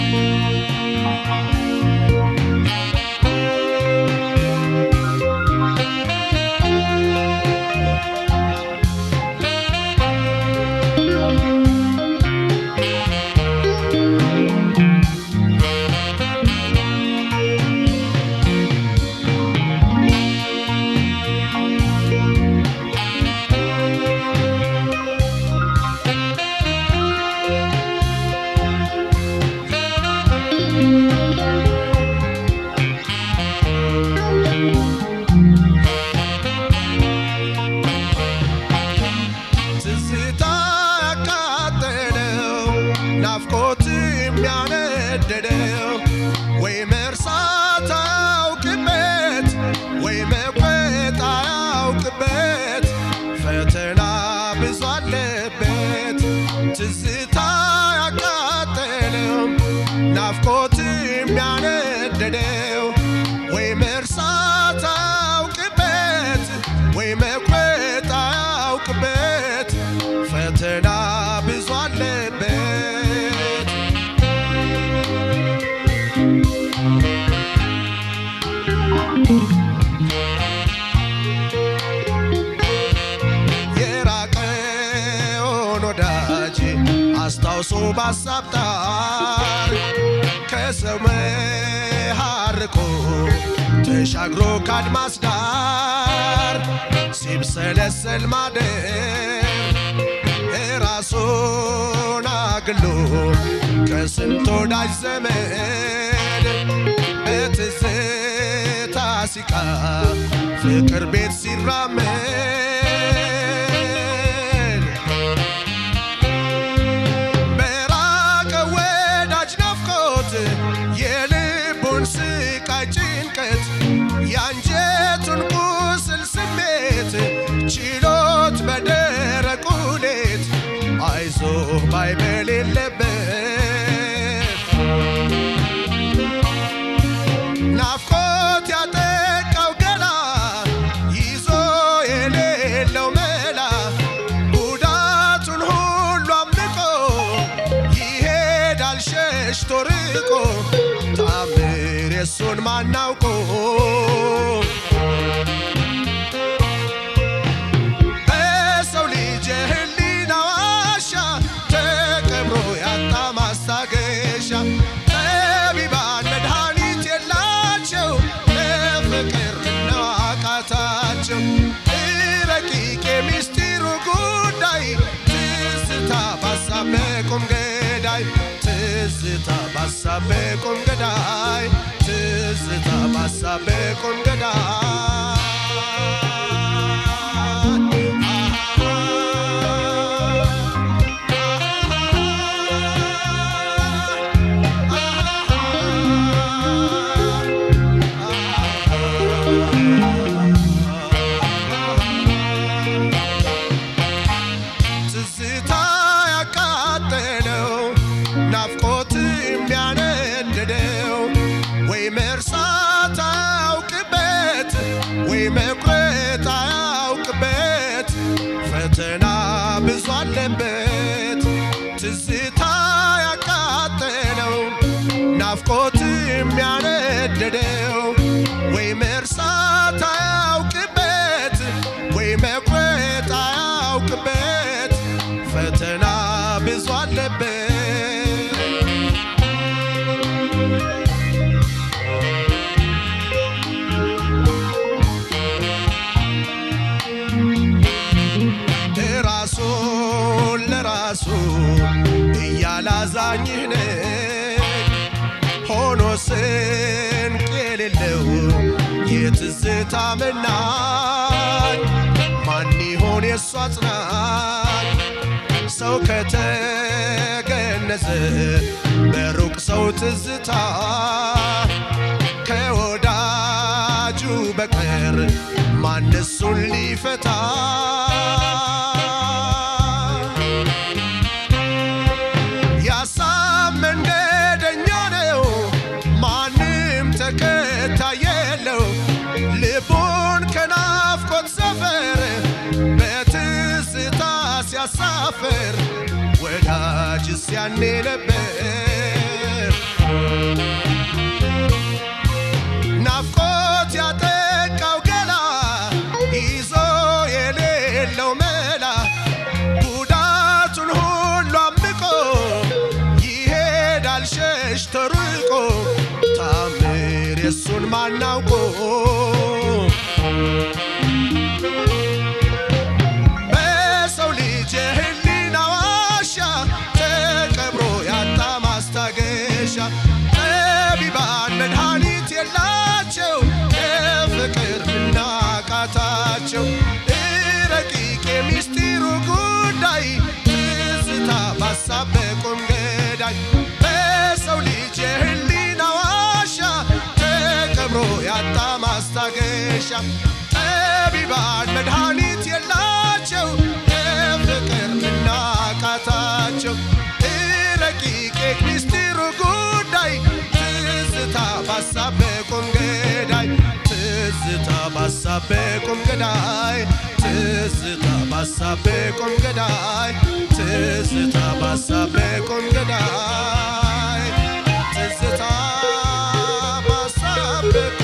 ትዝታ ያቃጠለው ናፍቆት የሚያነደደው ወይ መርሳት አያውቅበት ወይ መቁረጥ አያውቅበት ፈተና ብዙ አለበት ትዝታ ያቃጠለው ናፍቆት የሚያነደደው ወይ መርሳት አያውቅበት ወይ መቁረጥ አያውቅበት ፈተና ብዙ አለበት የራቀውን ወዳጅ አስታውሶ ባሳብ ጣር ከሰው መሃርቆ ተሻግሮ ካድማስ ዳር ሲብሰለሰል ማደር ራሱን አግሎ ከስንት ወዳጅ ዘመድ በትዝታ ሲቃ ፍቅር ቤት ሲራመድ በራቀ ወዳጅ ናፍቆት የልቡን ስቃይ ጭንቀት የአንጀቱን ቁስል ስሜት ችሎት በደረቁ ሌት አይዞ ባይ በሌለበት ናፍቆት ያጠቃው ገላ ይዞ የሌለው መላ ጉዳቱን ሁሉ አምልቆ ይሄዳል ሸሽቶ ርቆ ታምር የሱን ማናውቆ በሰው ልጅ የህሊና ዋሻ ተቀብሮ ያጣ ማስታገሻ ጠቢባን መድኃኒት የላቸው ለፍቅር ነው አቃታቸው ረቂቅ የሚስጢሩ ጉዳይ ትዝታ ባሳብ ቁም ገዳይ ትዝታ ባሳብ ቁም ገዳይ ትዝታ ባሳብ ቁም ትዝታ ያቃጠለው ናፍቆት የሚያነድደው ወይ መርሳት አያውቅበት ወይ መቁረጥ አያውቅበት ፈተና ብዙ አለበት ትዝታ ያቃጠለው ናፍቆት የሚያነድደው ወይ መርሳት አያውቅበት ወይ መቁረጥ አያውቅበት ፈተና ብዙ አለበት ራሱን ለራሱ እያላዛኝህ ነኝ ሆኖ ስንቅ የሌለው የትዝታ መናኝ ማን ይሆን የእሱ አጽናኝ ሰው ከተገነዘ በሩቅ ሰው ትዝታ ከወዳጁ በቀር ማን እሱን ሊፈታ ያሳብ መንገደኛ ነው ማንም ተከታይ የለው ልቡን ከናፍቆት ሰፈር በትዝታ ሲያሳፍር ወዳጅስ ያኔ ነበር ይሄዳል ሸሽቶ ርቆ ታምር የሱን ማናውቆ በሰው ልጅ የህሊና ዋሻ ተቀብሮ ያጣ ማስታገሻ ጠቢባን መድኃኒት የላቸው የፍቅር ምናቃታቸው ረቂቅ የሚስጢሩ ጉዳይ ትዝታ ባሳብ በቁም ገዳይ በሰው ልጅ የህሊና ዋሻ ተቀብሮ ያጣ ማስታገሻ ጠቢባን መድኃኒት የላቸው የፍቅር ምናቃታቸው ረቂቅ የሚስጢሩ ጉዳይ ትዝታ ባሳብ በቁም ገዳይ ትዝታ ባሳብ በቁም ገዳይ ትዝታ ባሳብ በቁም ገዳይ ትዝታ ባሳብ በቁም ገዳይ ትዝታ ባሳብ በቁም